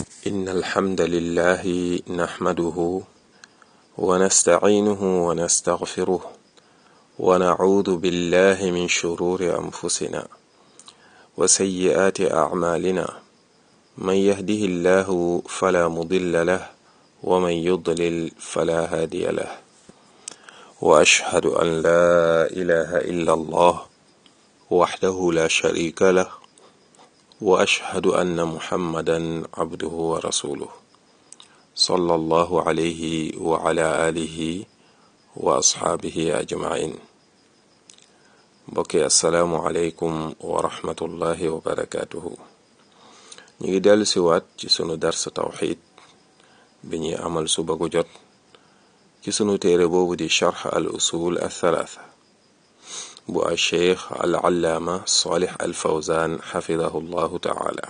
إن الحمد لله نحمده ونستعينه ونستغفره ونعوذ بالله من شرور أنفسنا وسيئات أعمالنا من يهده الله فلا مضل له ومن يضلل فلا هادي له وأشهد أن لا إله إلا الله وحده لا شريك له وأشهد أن محمدا عبده ورسوله صلى الله عليه وعلى آله وأصحابه أجمعين mbokki asalaamualeykum wa rahmatullahi wa barakaatuhu ñu ngi dellu siwaat ci sunu dars tawxid bi ñuy amal suba gu jot ci sunu téere boobu di charx al usul al thalaatha bu al cheikh al allaama salih al fawzan xafidahu llahu taala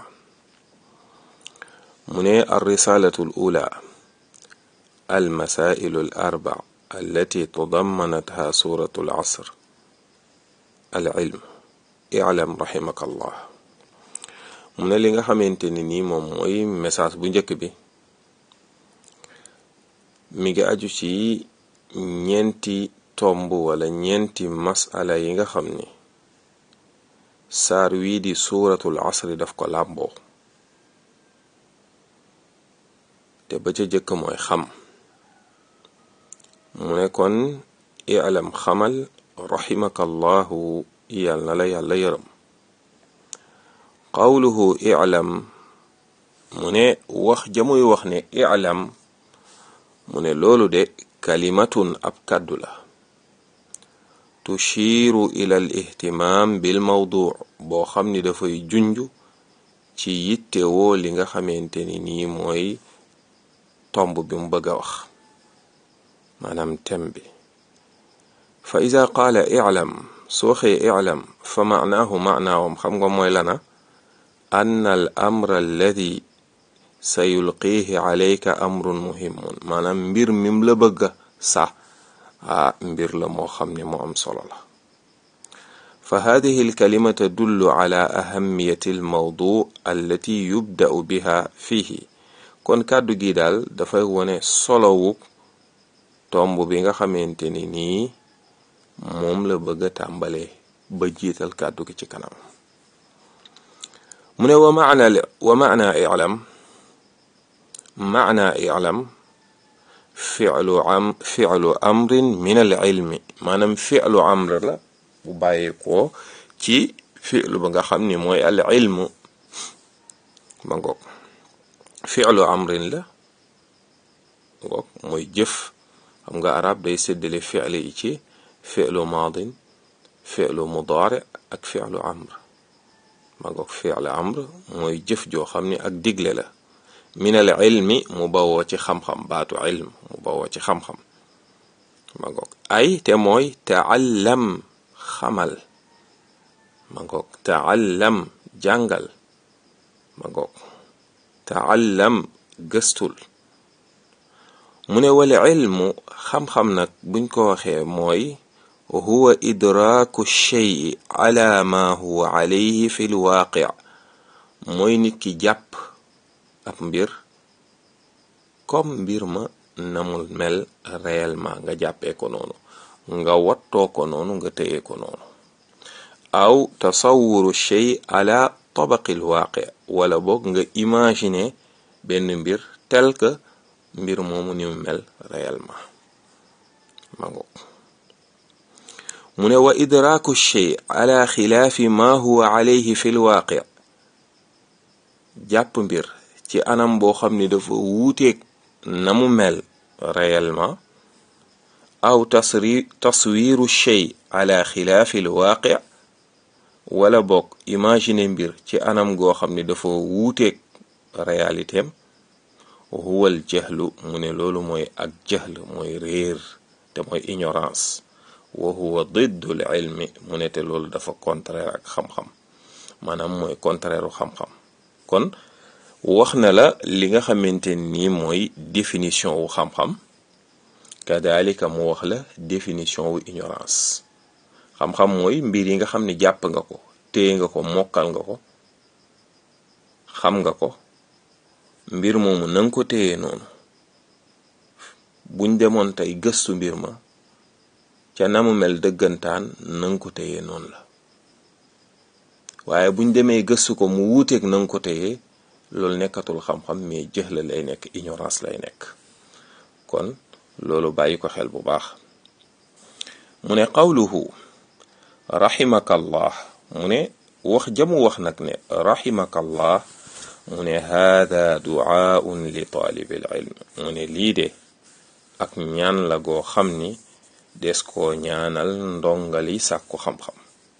mu ne al risalatu al ula al masailu al arba allati tadammanatha suratu al asr al ilm i'lam rahimaka allah mu ne li nga xamante ni nii moom mooy message bu njëkk bi mi ngi aju ci ñeenti tomb wala ñeenti masala yi nga xam ni saar wii di suuratul asri daf ko làmboo te ba ca jëkk mooy xam mu ne kon i'lam xamal raximakallahu yal na la yàlla yërëm qawluhu i'lam mu ne wax jamuy wax ne i'lam mu ne loolu de kalimatun ab kàddu la tushiiru ila al ihtimaam bil mawdu boo xam ni dafay junju ci yittewoo li nga xamante ni nii mooy tomb bi mu bëgg a wax maanaam tem bi fa ida qaala i'lam soo xee i'lam fa maanaahu maanaawam xam nga mooy lana ann al amra alladi sa yulqiihi alayka amrun muhimun maanaam mbir mim la bëgga sax a mbir la moo xam ne moo am solo la fa hadihi alkalima tadullu ala ahamiyati almawdu allati yubda'u biha fihi kon kàddu gi daal dafay wone solowu tomb bi nga xamante ni nii moom la bëgg a tàmbalee ba jiital kàddu gi ci kanam mu ne wa maana wa maana i'lam maana i'lam fi'lu am fi'lu amrin min al ilmi maanaam fi'lu amr la bu bàyyi ko ci fi'lu ba nga xam ni mooy al ilmu ma ngoog fi'lu amrin la ngoog mooy jëf xam nga arab day séddale fi'li yi ci fi'lu maadin fi'lu mudaari ak fi'lu amr ma ngoog fi'lu amr mooy jëf joo xam ni ak digle la min al ilmi mu bawoo ci xam-xam baatu ilm mu bawoo ci xam-xam ma ngoog ay te mooy taallam xamal ma ngoog taallam jàngal ma ngoog taallam gëstul mu ne wala ilmu xam-xam nag buñ ko waxee mooy huwa idraaku shey ala ma huwa alayhi fi lwaaqi mooy nit ki jàpp ab mbir comme mbir ma namul mel réellement nga jàppee ko noonu nga wattoo ko noonu nga téye ko noonu aw tasawuru shey ala tabaqi lwaaqi wala boog nga imaginer benn mbir tel que mbir moomu ni mu mel réellement ma ngoog mu ne wa idraaku shey ala xilaafi ma huwa alayhi fi lwaaqi jàpp mbir ci anam boo xam ni dafa wuuteeg na mu mel réellement aw tasri taswiru shey ala xilaafi lwaaqi wala boog imaginer mbir ci anam goo xam ni dafa wuuteeg réalitéem huwal jahlu mu ne loolu mooy ak jahl mooy réer te mooy ignorance wa huwa diddul ilmi mu ne te loolu dafa contraire ak xam-xam maanaam mooy contraire u xam-xam kon wax na la li nga xamante nii mooy définition wu xam-xam kadalika mu wax la définition wu ignorance xam-xam mooy mbir yi nga xam ne jàpp nga ko téye nga ko mokkal nga ko xam nga ko mbir moomu nanga ko téye noonu buñ demoon tey gëstu mbir ma ca namu mel dëggantaan nanga ko téye noonu la waaye buñ demee gëstu ko mu wuuteeg nanga ko téye loolu nekkatul xam-xam mais jëx la lay nekk ignorance lay nekk kon loolu bàyyi ko xel bu baax mu ne qawluhu raximakallah mu ne wax jamu wax nag ne raximakallah mu ne haada duaaun li taalibil ilm mu ne lii de ak ñaan la goo xam ni des koo ñaanal ndongali sàkku xam-xam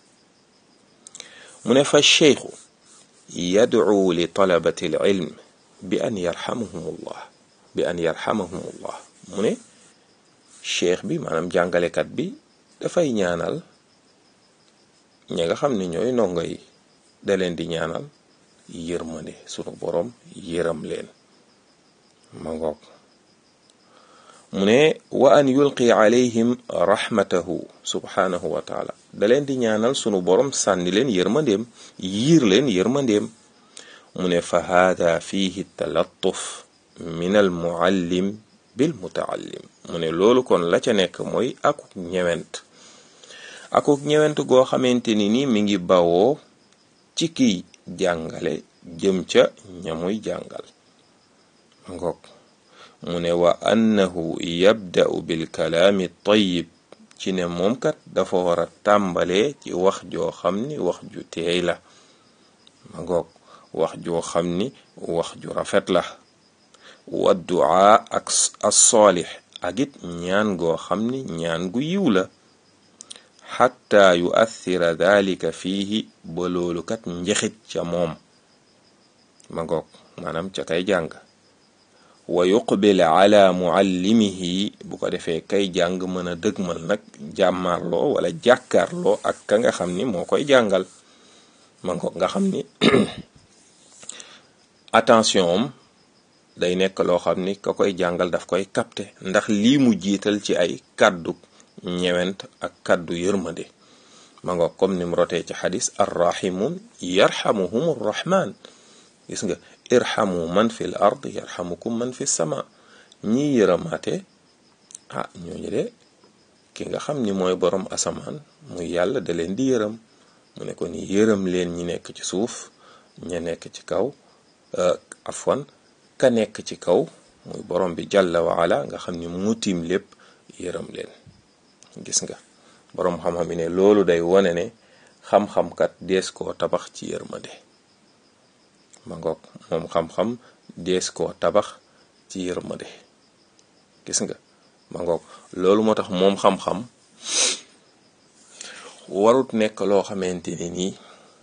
mu ne fa cheikhu yadcu li talabati al ilm bi an yarxamahumullah bi an yarxamahumullah mu ne cheikh bi maanaam jàngalekat bi dafay ñaanal ñi nga xam ne ñooy ndongo yi da leen di ñaanal yërmande sunu boroom yërëm leen ma ngoog mu ne wa an yulqi alayhim rahmatahu subhanahu wa taala da leen di ñaanal sunu boroom sànni leen yërmandeem yiir leen yërmandeem mu ne fa haada fihi talattuf min al muallim bil mutaallim mu ne loolu kon la ca nekk mooy akuk ñewent akuk ñewent goo xamante ni ni mi ngi bawoo ci kiy jàngale jëm ca ñamuy jàngal ngoog mu ne wa annahu yabda'u bil kalaami tayyib ci ne moom kat dafa war a tàmbalee ci wax joo xam ni wax ju teey la ma ngoog wax joo xam ni wax ju rafet la wa duaa ak as-saalix ak it ñaan goo xam ni ñaan gu yiw la xatta yuathira dalika fiihi ba loolu kat njexit ca moom ma ngoog maanaam ca kay jàng wa yuqbil ala muallimihi bu ko defee kay jàng mën a dëgmal nag jàmmarloo wala jàkkaarloo ak ka nga xam ni moo koy jàngal ma ngoog nga xam ni attention am day nekk loo xam ni ka koy jàngal daf koy capter ndax lii mu jiital ci ay kàddu ñewent ak kàddu yërmande ma ngoog comme ni mu rotee ci xadis arrahimun yarhamuhum arrahman gis nga irhamu man fi l ard yarhamukum man fi sama ñi yërëmaate ah ñooñu de ki nga xam ni mooy borom asamaan muy yàlla da leen di yërëm mu ne ko ni yërëm leen ñi nekk ci suuf ña nekk ci kaw afwan ka nekk ci kaw muy borom bi jàlla waala nga xam ni mu tiim lépp yërëm leen gis nga borom xam-xam yi ne loolu day wone ne xam-xam kat dees koo tabax ci yërmande ma ngoog moom xam-xam dees koo tabax ci yërmande gis nga ma ngoog loolu moo tax moom xam-xam warut nekk loo xamante ni nii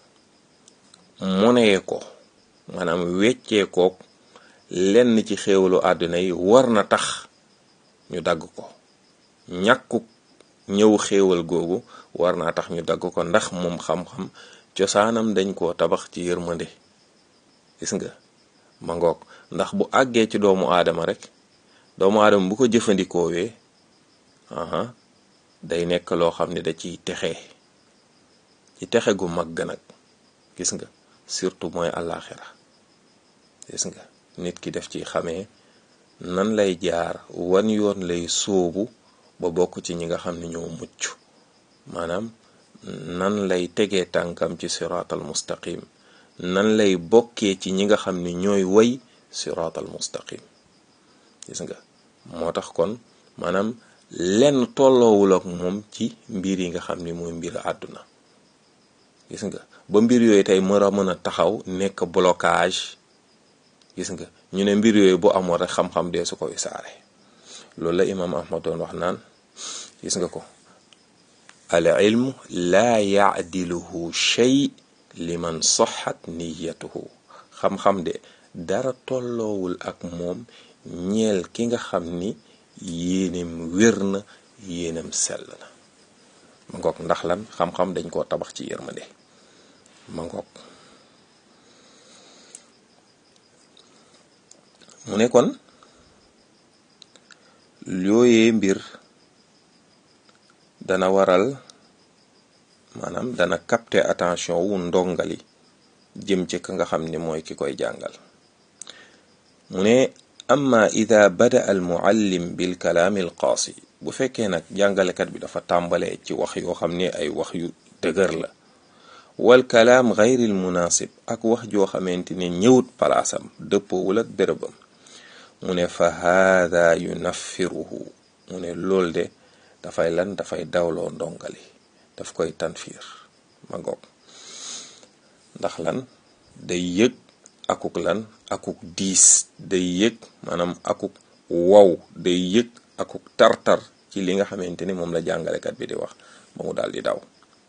monee ko maanaam weccee kook lenn ci xéewalu àdduna yi war na tax ñu dagg ko ñàkkuk ñëw xéewal googu war naa tax ñu dagg ko ndax moom xam-xam cosaanam dañ koo tabax ci yërmande gis nga ma ngoog ndax bu àggee ci doomu aadama rek doomu aadama bu ko jëfandikoowee aha day nekk loo xam ne da ciy texe ci texe gu mag ga nag gis nga surtout mooy àllaaxira gis nga nit ki def ci xamee nan lay jaar wan yoon lay sóobu ba bokk ci ñi nga xam ne ñoo mucc maanaam nan lay tegee tànkam ci siraatal mustaqim nan lay bokkee ci ñi nga xam ne ñooy way siraatal mustaqim gis nga moo tax kon maanaam lenn tolloowul ak moom ci mbir yi nga xam ni mooy mbir àdduna gis nga ba mbir yooyu tey mën a mën a taxaw nekk blocage gis nga ñu ne mbir yooyu bu amoon rek xam-xam dee su koy saare loolu la imaam ahmad doon wax naan gis nga ko al ilmu laa yaadiluhu shay liman saxat niyatuhu xam-xam de dara tolloowul ak moom ñeel ki nga xam ni yéenem wér na yéenem sell na ma ngoog ndax lan xam-xam dañ koo tabax ci yërmande ma ngoog mu ne kon yooyee mbir dana waral maanaam dana capter attention wu ndongali jëm ci ka nga xam ni mooy ki koy jàngal mu ne amma ida bada al muallim bil kalaami al qaasi bu fekkee nag jàngalekat bi dafa tàmbalee ci wax yoo xam ne ay wax yu dëgër la wal kalaam gayril munaasib ak wax joo xamante ne ñëwut palaasam dëppoowul ak bérébam mu ne fa haada yunaffiruhu mu ne lool de dafay lan dafay dawloo ndongali daf koy tanfiir ma ngoog ndax lan day yëg akuk lan akuk diis day yëg maanaam akuk wow day yëg akuk tartar ci li nga xamante ni moom la jàngalekat bi di wax ba mu daal di daw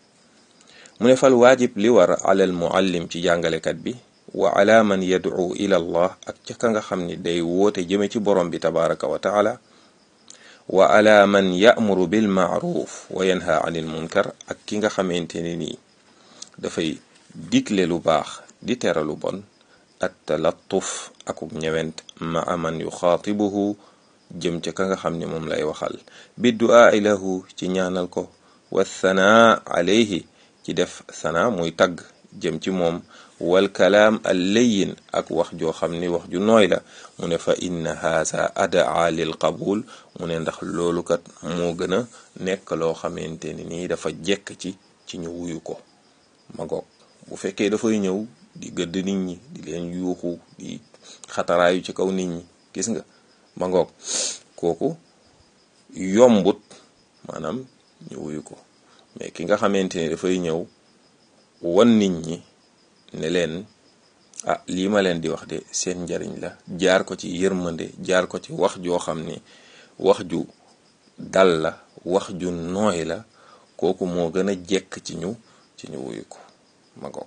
mu ne fal waajib li war alal muallim ci jàngalekat bi wa ala man yad'u ila allah ak ca ka nga xam ni day woote jëme ci borom bi tabaraka wa taala wa ala man ya'muru bil ma'ruf wa yanha anil munkar ak ki nga xamante ne nii dafay digle lu baax di tere lu bon at talattuf akuk ñewent ma man yuxaatibuhu jëm ca ka nga xam ne moom lay waxal bi duaa lahu ci ñaanal ko wa thanaa alayhi ci def sana muy tagg jëm ci moom wal kalaam al layin ak wax joo xam ni wax ju nooy la mu ne fa inna haza adaa lil qabul mu ne ndax loolu kat moo gën a nekk loo xamante ni nii dafa jekk ci ci ñu wuyu ko ma goog bu fekkee dafay ñëw di gëdd nit ñi di leen yuuxu di xataraayu ci kaw nit ñi gis nga ma ngoog kooku yombut maanaam ñu wuyu ko mais ki nga xamante ni dafay ñëw wan nit ñi ne leen ah lii ma leen di wax de seen njariñ la jaar ko ci yërmande jaar ko ci wax joo xam ni wax ju dal la wax ju nooy la kooku moo gën a jekk ci ñu ci ñu wuyu ko ma ngoog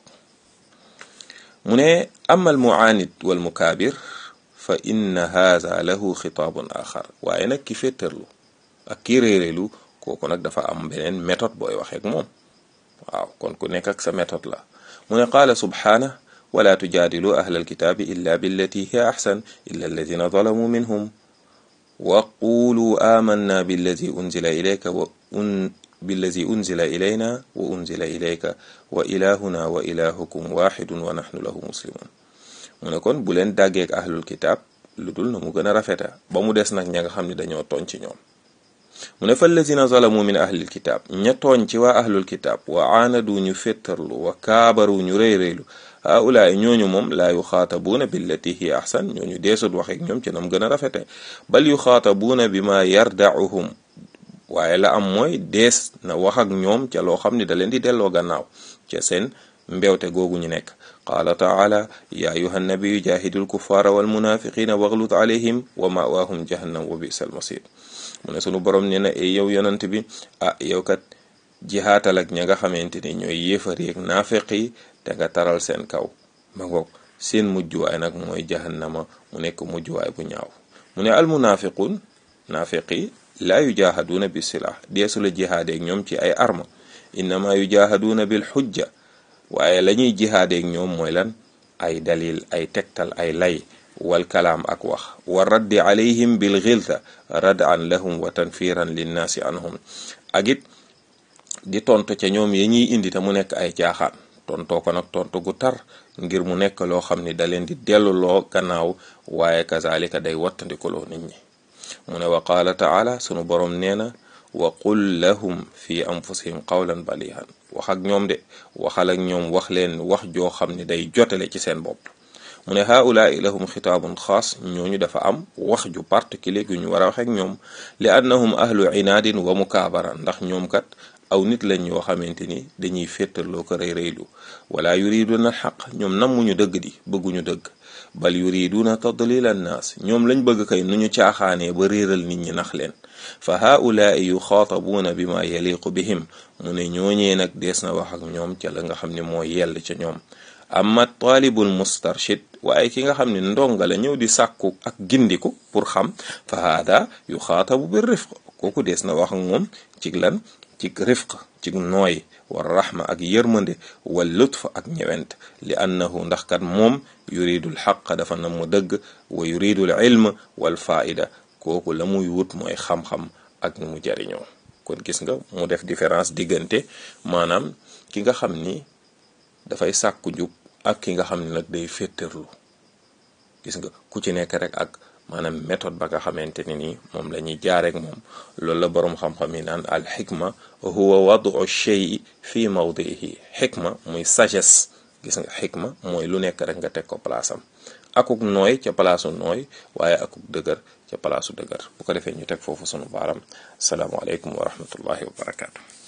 mu ne ama al muaanid wal mukaabir fa inna haza lahu xitaabun axar waaye nag ki féttarlu ak ki réeréelu kooku nag dafa am beneen méthode booy waxeek moom waaw kon ku nekk ak sa méthode la mu ne qaala subhaana wala tujaadilu ahla alkitaabi illa billati hiya axsan illa alladina zalamu minhum wa qulu amanna billazi unzila ilayka wa un billazi unzila ilayna wa unzila ilayka wa ilahuna wa ilahukum waxidun wa naxnu lahu muslimun mu ne kon bu leen dàggeek ahlul kitaab lu dul na mu gën a rafeta ba mu des nag ña nga xam ne dañoo tooñ ci ñoom mu ne fa allazina zalamu min ahlil kitaab ña tooñ ci waa ahlul kitaab wa aanadu ñu féttarlu wa kaabaru ñu réy-réylu haulaay ñooñu moom laa yuxaatabuuna billati hiya ahsan ñooñu deesut waxeek ñoom ci nam gën a rafete bal yuxaatabuuna bi ma yardauhum waaye la am mooy dees na wax ak ñoom ca loo xam ne da leen di delloo gannaaw ca seen mbewte googu ñu nekk qaala taala ya ayuha nabiyu jahidul kuffara wal munafiqina waglud alayhim wa mawaahum jahannam wa bisal masir mu ne sunu borom nee na e yow yonant bi ah yow kat jihaatal ak ña nga xamante ni ñooy yéefar yeeg naafeq yi te nga taral seen kaw ma ngoog seen mujjuwaay nag mooy jahannama mu nekk mujjuwaay bu ñaaw mu ne al munafiqun naafeq yi laa yujaahaduuna bi silah deesu la jihaadeeg ñoom ci ay arma innama yujaahaduuna bil xujja waaye la ñuy jihaadeeg ñoom mooy lan ay dalil ay tegtal ay lay wal kalaam ak wax wa raddi alayhim bil xilta radan lahum wa tanfiran linnaasi anhum ak it di tontu ca ñoom ya ñuy indi te mu nekk ay caaxaan tontoo ko nag tontu gu tar ngir mu nekk loo xam ni da leen di delluloo gannaaw waaye kazalika day wattandikuloo nit ñi mu ne wa qaala taala sunu borom nee na wa qul lahum fi anfusihim qawlan balihan wax ak ñoom de waxal ak ñoom wax leen wax joo xam ne day jotale ci seen bopp mu ne haulaai lahum xitaabun xaas ñooñu dafa am wax ju particulier gu ñu war a wax ak ñoom li annahum ahlu inaadin wa mukaabara ndax ñoom kat aw nit lañ yoo xamante ni dañuy féttarloo ko rëy rëylu wala yuriduna xaq ñoom nammuñu dëgg di bëgguñu dëgg bal yuriduna tadlil annaas ñoom lañ bëgg kay nu ñu caaxaanee ba réeral nit ñi nax leen fa haulaai yuxaatabuuna bi ma yaliqu bihim mu ne ñooñee nag dees na wax ak ñoom ca la nga xam ne moo yell ca ñoom amma taalibul mustarshid waaye ki nga xam ne ndonga la ñëw di sàkku ak gindiku pour xam fa haada yuxaatabu bi rifq kooku dees na wax ak moom ci lan ci rifq ci nooy war raxma ak yërmande wal lutf ak ñewent li annahu ndax kat moom yuridul xaq dafa na mu dëgg wa yuridul ilm wal faida kooku la muy wut mooy xam-xam ak nu mu jariñoo kon gis nga mu def différence diggante maanaam ki nga xam ni dafay sàkku njub ak ki nga xam ne nag day féttarlu gis nga ku ci nekk rek ak maanaam méthode ba nga xamante ne nii moom la ñuy jaareek moom loolu la boroom xam-xam yi naan al xikma huwa wadu shay fi mawdihi xikma muy sagesse gis nga xikma mooy lu nekk rek nga teg ko palaasam akuk nooy ca palaasu nooy waaye akuk dëgër ca palaasu dëgër bu ko defee ñu teg foofu sunu baaram salaamualeykum wa rahmatullahi wa barakaatu.